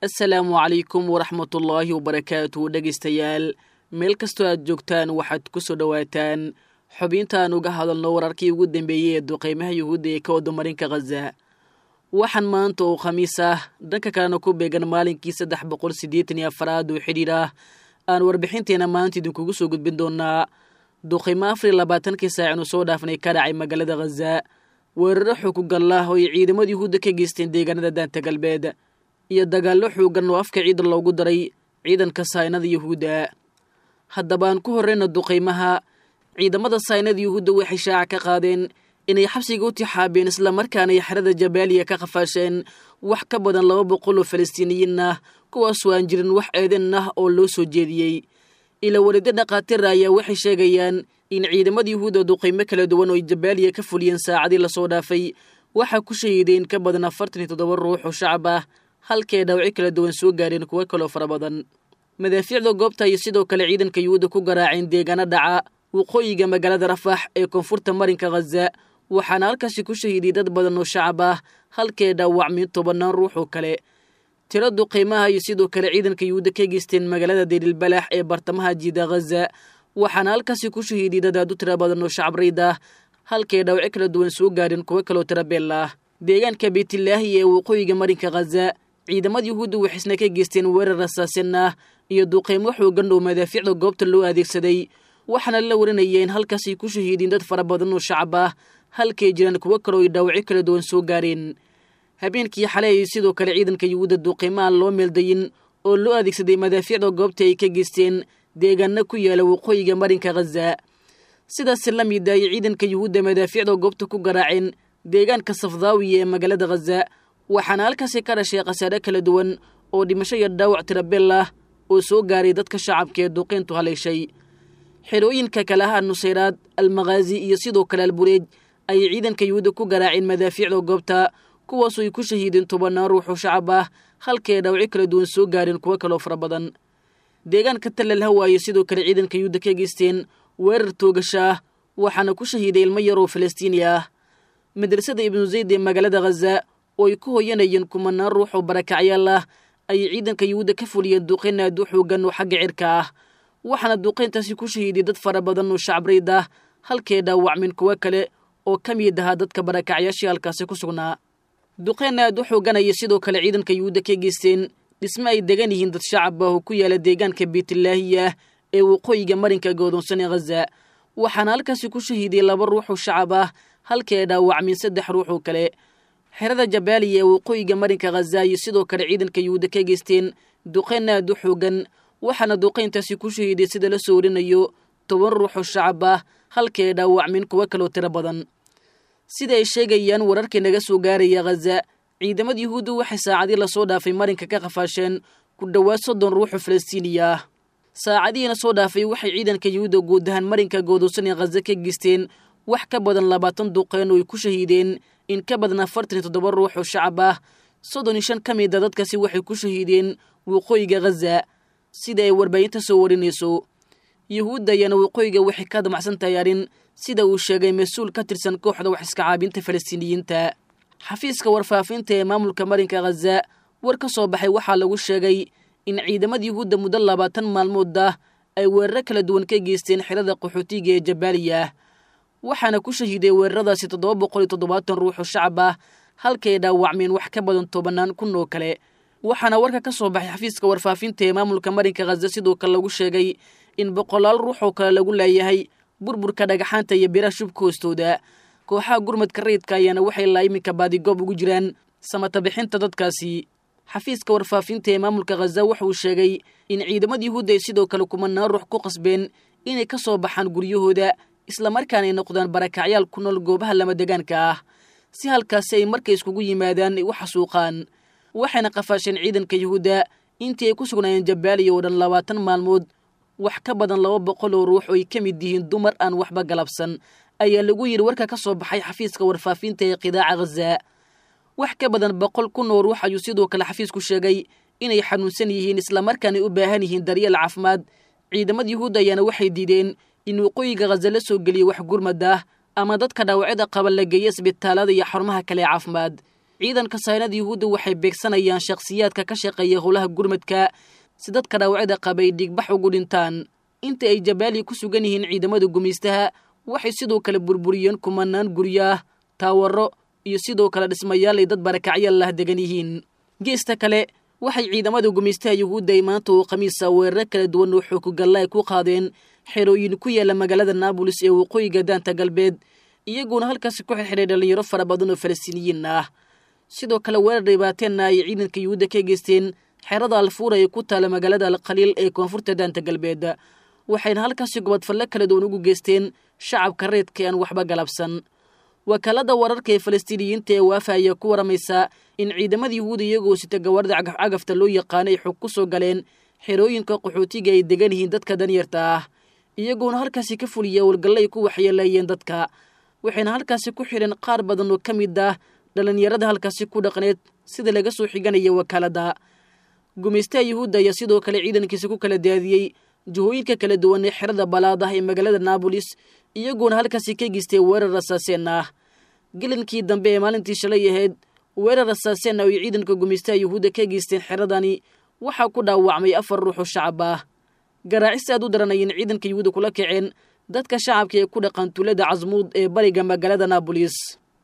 assalaamu calaykum waraxmatullaahi wabarakaatu dhegaystayaal meel kastoo aad joogtaan waxaad ku soo dhowaataan xubintaan uga hadalno wararkii ugu dambeeyey ee duqeymaha yuhuudda ee ka wadamarinka khaza waxaan maanta oo khamiis ah dhanka kalena ku beegan maalinkii saddex boqol siddeetan iyo afaraad oo xidhiir ah aan warbixinteena maanta idinkugu soo gudbin doonaa duqeymo afar iyo labaatankii saacinu soo dhaafnay ka dhacay magaalada khaza weeraro xukugallah oo ay ciidamada yuhuudda ka geysteen deegaanada daanta galbeed iyo dagaallo xoogan oo afka ciidan loogu daray ciidanka saynada yuhuudda haddaba aan ku horreyna duqeymaha ciidamada saynada yuhuudda waxay shaaca ka qaadeen inay xabsiga u tixaabeen islamarkaana ay xerada jabaaliya ka qafaasheen wax ka badan laba boqol oo falastiiniyiin ah kuwaasoo aan jirin wax eedan ah oo loo soo jeediyey ila welido dhakhaatiira ayaa waxay sheegayaan in ciidamada yuhuudda duqeymo kala duwan oo ay jabaaliya ka fuliyeen saacadii lasoo dhaafay waxaa ku shahiideen ka badan afartan iyo toddoba ruux oo shacab ah halkay dhawci kala duwan soo gaareen kuwo kaloo fara badan madaafiicda goobta iyo sidoo kale ciidanka yuhuudda ku garaaceen deegaano dhaca waqooyiga magaalada rafax ee koonfurta marinka khaza waxaana halkaasi ku shahiiday dad badan oo shacab ah halkay dhaawacmeen tobannaan ruux oo kale tiro duqeymaha iyo sidoo kale ciidanka yuhuudda ka geysteen magaalada deylilbalax ee bartamaha jiida khaza waxaana halkaasi ku shahiiday dad aad u tiro badan oo shacab rayd ah halkay dhawci kala duwan soo gaareen kuwo kaloo tiro beel ah deegaanka beytilaahi ee waqooyiga marinka khaza ciidamada yuhuudda waxaysna ka geysteen weerar rasaasin ah iyo duqeymo xoogan oo madaafiicda goobta loo adeegsaday waxaana la warinaya in halkaasay ku shahiideen dad fara badan oo shacab ah halkay jiraan kuwo kaloo ay dhaawacyo kala duwan soo gaareen habeenkii xalay ay sidoo kale ciidanka yuhuudda duqeymaha loo meeldayin oo loo adeegsaday madaafiicda goobta ay ka geysteen deegaano ku yaala waqooyiga marinka khaza sidaas la mid ay ciidanka yuhuudda madaafiicda goobta ku garaaceen deegaanka safdaawiya ee magaalada khaza waxaana halkaasi ka dhashay khasaare kala duwan oo dhimasho iyo dhaawac tirabeel ah oo soo gaaray dadka shacabka ee duqeyntu haleeshay xerooyinka kale ah nusayraad almakhaazi iyo sidoo kale albureej ayay ciidanka yuhuudda ku garaaceen madaafiicda goobta kuwaasoo ay ku shahiideen tobannaan ruuxoo shacab ah halkay dhaawacyo kala duwan soo gaareen kuwo kaloo fara badan deegaanka tallal hawaayo sidoo kale ciidanka yuhuudda ka geysteen weerar toogasha ah waxaana ku shahiiday ilmo yar oo falastiini ah madrasada ibnu zayd ee magaalada khaza oo ay ku hoyanayeen kumanaan ruux oo barakacyaal ah ayay ciidanka yuhuudda ka fuliyeen duqeyn aad u xoogan oo xagga cirka ah waxaana duqeyntaasi ku shahiiday dad fara badan oo shacbrayd ah halkay dhaawacmeen kuwo kale oo ka mid ahaa dadka barakacyaashii halkaasi ku sugnaa duqeyn aad u xooganaya sidoo kale ciidanka yuhuudda ka geysteen dhisme ay degan yihiin dad shacab ah oo ku yaala deegaanka beytilaahiya ee waqooyiga marinka goodoonsan ee khaza waxaana halkaasi ku shahiiday laba ruux oo shacab ah halkii ay dhaawacmeen saddex ruux oo kale xerada jabaaliya ee waqooyiga marinka khaza iyo sidoo kale ciidanka yuhuudda ka geysteen duqeyn aad u xoogan waxaana duqeyntaasi ku shahiiday sida la soo warinayo toban ruux oo shacab ah halkii ay dhaawacmeen kuwo kaloo tiro badan sida ay sheegayaan wararkii naga soo gaaraya khaza ciidamada yuhuudda waxay saacadii lasoo dhaafay marinka ka qafaasheen ku dhowaad soddon ruux oo falastiiniya ah saacadihiina soo dhaafay waxay ciidanka yuhuudda guud ahaan marinka goodoosan ee khaza ka geysteen wax ka badan labaatan duqeyn oo ay ku shahiideen in ka badan afartan iyo toddoba ruux oo shacab ah soddon iyo shan ka mid a dadkaasi waxay ku shahiideen waqooyiga khaza sida ay warbaahinta soo warinayso yuhuudda ayaana waqooyiga waxay ka damacsan tahay arrin sida uu sheegay mas-uul ka tirsan kooxda wax iska caabinta falastiiniyiinta xafiiska warfaafinta ee maamulka marinka khaza war ka soo baxay waxaa lagu sheegay in ciidamada yuhuudda muddo labaatan maalmood ah ay weeraro kala duwan ka geysteen xerada qaxootiga ee jabaaliya waxaana ku shahiiday weeraradaasi toddoba boqol iyo toddobaatan ruux oo shacab ah halkay dhaawacmeen wax ka badan tobannaan kun oo kale waxaana warka ka soo baxay xafiiska warfaafinta ee maamulka marinka khaza sidoo kale lagu sheegay in boqolaal ruux oo kale lagu leeyahay burburka dhagaxaanta iyo biraha shubka hoostooda kooxaha gurmadka rayidka ayaana waxay laa iminka baadigoob ugu jiraan samata bixinta dadkaasi xafiiska warfaafinta ee maamulka khaza wuxuu sheegay in ciidamada yuhuudda ay sidoo kale kumanaan ruux ku qasbeen inay ka soo baxaan guryahooda islamarkaana ay noqdaan barakacyaal ku nool goobaha lama degaanka ah si halkaasi ay markay iskugu yimaadaan ay u xasuuqaan waxayna qafaasheen ciidanka yuhuudda intii ay ku sugnaayeen jabaaliya oo dhan labaatan maalmood wax ka badan laba boqol oo ruux oo ay ka mid yihiin dumar aan waxba galabsan ayaa lagu yidhi warka ka soo baxay xafiiska warfaafinta ee qidaaca khaza wax ka badan boqol kun oo ruux ayuu sidoo kale xafiisku sheegay inay xanuunsan yihiin islamarkaana u baahan yihiin daryeel caafimaad ciidamada yuhuudda ayaana waxay diideen in waqooyiga khaza la soo geliyo wax gurmad ah ama dadka dhaawacyada qaba la geeyo isbitaalada iyo xarumaha kale ee caafimaad ciidanka saynada yuhuudda waxay beegsanayaan shakhsiyaadka ka shaqeeya howlaha gurmadka si dadka dhaawacda qabay dhigbax ugu dhintaan inta ay jabaaliya ku sugan yihiin ciidamada gumaystaha waxay sidoo kale burburiyeen kumanaan guryo ah taawaro iyo sidoo kale dhismayaal ay dad barakacyaal lah degan yihiin geesta kale waxay ciidamada gumaystaha yuhuudda ay maanta oo khamiisa weeraro kala duwan oo xoogogalla ay ku qaadeen xerooyin ku yaala magaalada naabolis ee waqooyiga daanta galbeed iyaguona halkaasi ku xirxiray dhallinyaro fara badan oo falastiiniyiin ah sidoo kale weerar dhibaateenna ay ciidanka yuhuudda ka geysteen xerada alfuura ee ku taala magaalada alkhaliil ee koonfurta daanta galbeed waxayna halkaasi gobodfalle kala duwan ugu geysteen shacabka reedka aan waxba galabsan wakaalada wararka ee falastiiniyiinta ee waafa ayaa ku waramaysa in ciidamada yuhuuda iyagoo sita gawaarida cagafcagafta loo yaqaano ay xog ku soo galeen xerooyinka qaxootiga ay degan yihiin dadka danyarta ah iyagoona halkaasi ka fuliya walgalle ay ku waxyeeleeyeen dadka waxayna halkaasi ku xidheen qaar badan oo ka mid ah dhallinyarada halkaasi ku dhaqneed sida laga soo xiganaya wakaaladda gumaystaha yuhuudda ayaa sidoo kale ciidankiisa ku kala daadiyey jihooyinka kala duwan ee xerada balaad ah ee magaalada naabolis iyagoona halkaasi ka geystay weerar rasaaseen ah gelinkii dambe ee maalintii shalay ahayd weerar rasaaseen ah oo ay ciidanka gumaystaha yuhuudda ka geysteen xeradani waxaa ku dhaawacmay afar ruux oo shacab ah garaacis aad u daranayeen ciidanka yuhuudda kula kaceen dadka shacabka ee ku dhaqan tuulada casmuud ee bariga magaalada naabolis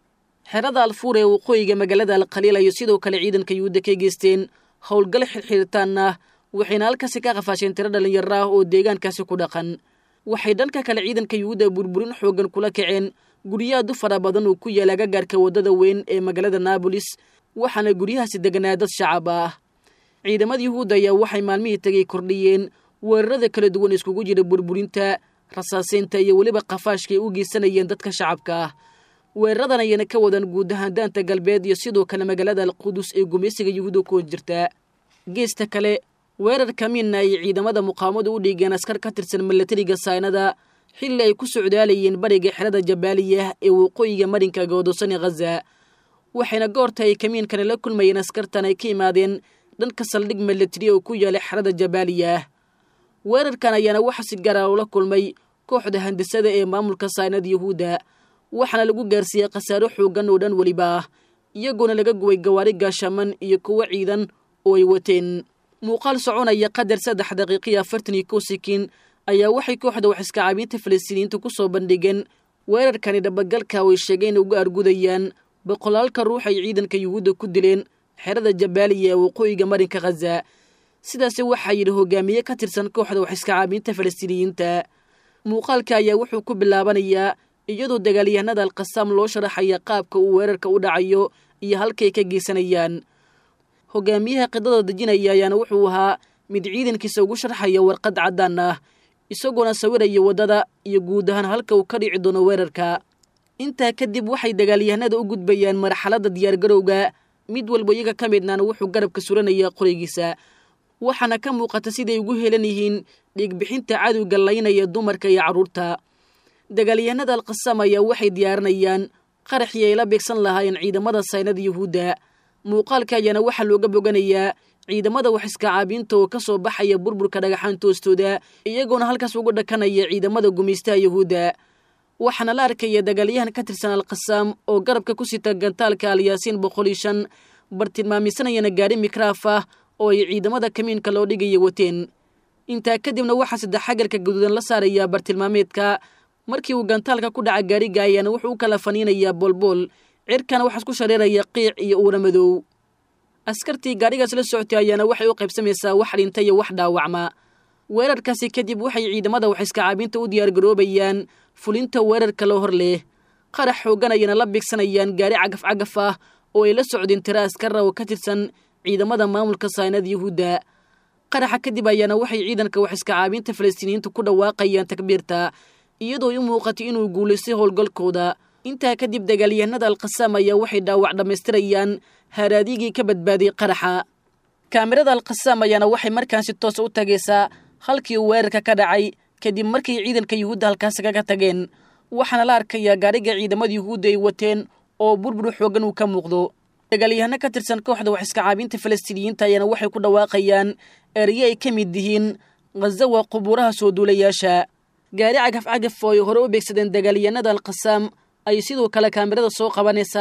xerada alfuur ee waqooyiga magaalada alkhaliil ayay sidoo kale ciidanka yuhuudda ka geysteen howlgal xirxiritaan ah waxayna halkaasi ka qafaasheen tiro dhallinyaro ah oo deegaankaasi ku dhaqan waxay dhanka kale ciidanka yuhuudda burburin xoogan kula kaceen guryahaadu fara badan oo ku yaala agagaarka waddada weyn ee magaalada naabolis waxaana guryahaasi deganaa dad shacab ah ciidamada yuhuudda ayaa waxay maalmihii tegay kordhiyeen weerarada kala duwan iskugu jira burburinta rasaaseynta iyo weliba qafaashka ay u geysanayeen dadka shacabka ah weeraradan ayayna ka wadaan guud ahaan daanta galbeed iyo sidoo kale magaalada alqudus ee gumaysiga yuhuudda ku jirta geesta kale weerar kamiinna ay ciidamada muqaamadu u dhiigeen askar ka tirsan milatariga saynada xilli ay ku socdaalayeen bariga xerada jabaaliya ee waqooyiga marinka goodosani khaza waxayna goorta ay kamiinkani la kulmayeen askartan ay ka imaadeen dhanka saldhig milatari oo ku yaala xerada jabaaliya weerarkan ayaana waxa si gaara ula kulmay kooxda handisada ee maamulka saynada yuhuudda waxaana lagu gaarsiiyey khasaaro xooggan oo dhan weliba ah iyagoona laga guway gawaari gaashaman iyo kuwo ciidan oo ay wateen muuqaal soconaya qadar saddex daqiiqiyo afartan iyo kow sikiin ayaa waxay kooxda wax iskacaabiinta falastiiniyiinta ku soo bandhigeen weerarkani dhabagalka oo ay sheegeen inay uga argudayaan boqolaalka ruux ay ciidanka yuhuudda ku dileen xerada jabaaliya ee waqooyiga marinka khaza sidaasi waxaa yidhi hogaamiye ka tirsan kooxda wax iskacaabiinta falastiiniyiinta muuqaalka ayaa wuxuu ku bilaabanayaa iyadoo dagaalyahanada alkhasaam loo sharaxaya qaabka uu weerarka u dhacayo iyo halkay ka geysanayaan hogaamiyaha qidada dejinaya ayaana wuxuu ahaa mid ciidankiisa ugu sharxaya warqad caddaan ah isagoona sawiraya waddada iyo guud ahaan halka uu ka dhici doono weerarka intaa kadib waxay dagaalyahanada u gudbayaan marxaladda diyaargarowga mid walba iyaga ka midnaana wuxuu garabka suranaya qorigiisa waxaana ka muuqata siday ugu helan yihiin dhiigbixinta cadowga laynaya dumarka iyo carruurta dagaalyahanada alkhasaam ayaa waxay diyaarinayaan qaraxii ay la beegsan lahaayeen ciidamada saynada yuhuudda muuqaalka ayaana waxaa looga boganayaa ciidamada wax iskacaabiinta oo ka soo baxaya burburka dhagaxaanta hoostooda iyagoona halkaas ugu dhakanaya ciidamada gumaystaha yuhuudda waxaana la arkaya dagaalyahan ka tirsan alkhasaam oo garabka ku sita gantaalka alyaasiin boqol iyo shan bartilmaamisanayana gaari mikraaf ah oo ay ciidamada kamiinka loo dhigaya wateen intaa kadibna waxaa saddex xagarka gaduudan la saarayaa bartilmaameedka markii uu gantaalka ku dhaca gaariga ayaana wuxuu u kala faniinayaa boolbool cirkana waxaas ku shareeraya qiic iyo uura madow askartii gaarigaas la socotay ayaana waxay u qaybsamaysaa wax dhinta iyo wax dhaawacma weerarkaasi kadib waxay ciidamada wax iskacaabiinta u diyaargaroobayaan fulinta weerarka loo hor leh qarax xooggan ayana la bigsanayaan gaari cagaf cagaf ah oo ay la socdeen tira askara oo ka tirsan ciidamada maamulka saynada yuhuudda qaraxa kadib ayaana waxay ciidanka wax iskacaabiinta falastiiniyiinta ku dhawaaqayaan takbiirta iyadoo i muuqatay inuu guulaystay howlgalkooda intaa kadib dagaalyahanada alkhasaam ayaa waxay dhaawac dhammaystirayaan haaraadigii ka badbaaday qaraxa kaamirada alkhasaam ayaana waxay markaan si toosa u tagaysaa halkii uu weerarka ka dhacay kadib markay ciidanka yuhuudda halkaasi kaga tageen waxaana la arkayaa gaariga ciidamada yuhuudda ay wateen oo burbur xooggan uu ka muuqdo dagaalyahano ka tirsan kooxda wax iskacaabiinta falastiiniyiinta ayaana waxay ku dhawaaqayaan ereye ay ka mid yihiin khazawa qubuuraha soo duulayaasha gaari cagaf cagaf oo ay hore u beegsadeen dagaalyahanada alkhasaam ayay sidoo kale kaamirada soo qabanaysaa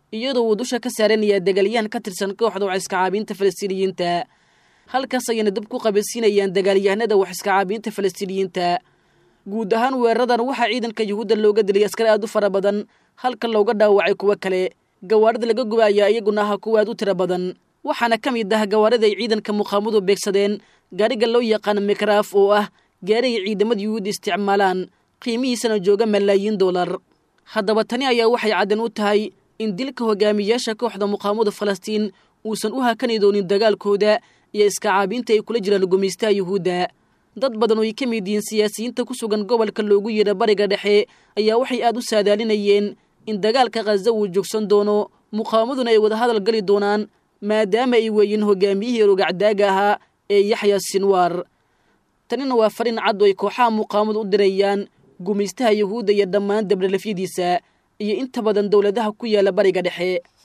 iyadoo uu dusha ka saaranaya dagaalyahan ka tirsan kooxda wax iskacaabinta falastiiniyiinta halkaas ayayna dab ku qabansiinayaan dagaalyahanada wax iskacaabinta falastiiniyiinta guud ahaan weeraradan waxaa ciidanka yuhuudda looga dilay askar aad u fara badan halka looga dhaawacay kuwo kale gawaarida laga guba ayaa iyaguna aha kuwa aad u tiro badan waxaana ka mid ah gawaarida ay ciidanka muqaamadu beegsadeen gaariga loo yaqaan mikraaf oo ah gaari ay ciidamada yuhuudda isticmaalaan qiimihiisana jooga malaayiin dollar haddaba tani ayaa waxay caddan u tahay in dilka hogaamiyaasha kooxda muqaamada falastiin uusan u hakani doonin dagaalkooda iyo iskacaabinta ay kula jiraan gumaystaha yuhuudda dad badan oo ay ka mid yihiin siyaasiyiinta ku sugan gobolka loogu yeedha bariga dhexe ayaa waxay aad u saadaalinayeen in dagaalka khaza uu joogsan doono muqaamaduna ay wadahadal gali doonaan maadaama ay weeyiin hogaamiyihii rogacdaaga ahaa ee yaxya sinwaar tanina waa farin cad oo ay kooxaha muqaamadu u dirayaan gumaystaha yuhuudda iyo dhammaan dabdhalafyadiisa iyo inta badan dowladaha ku yaala bariga dhexe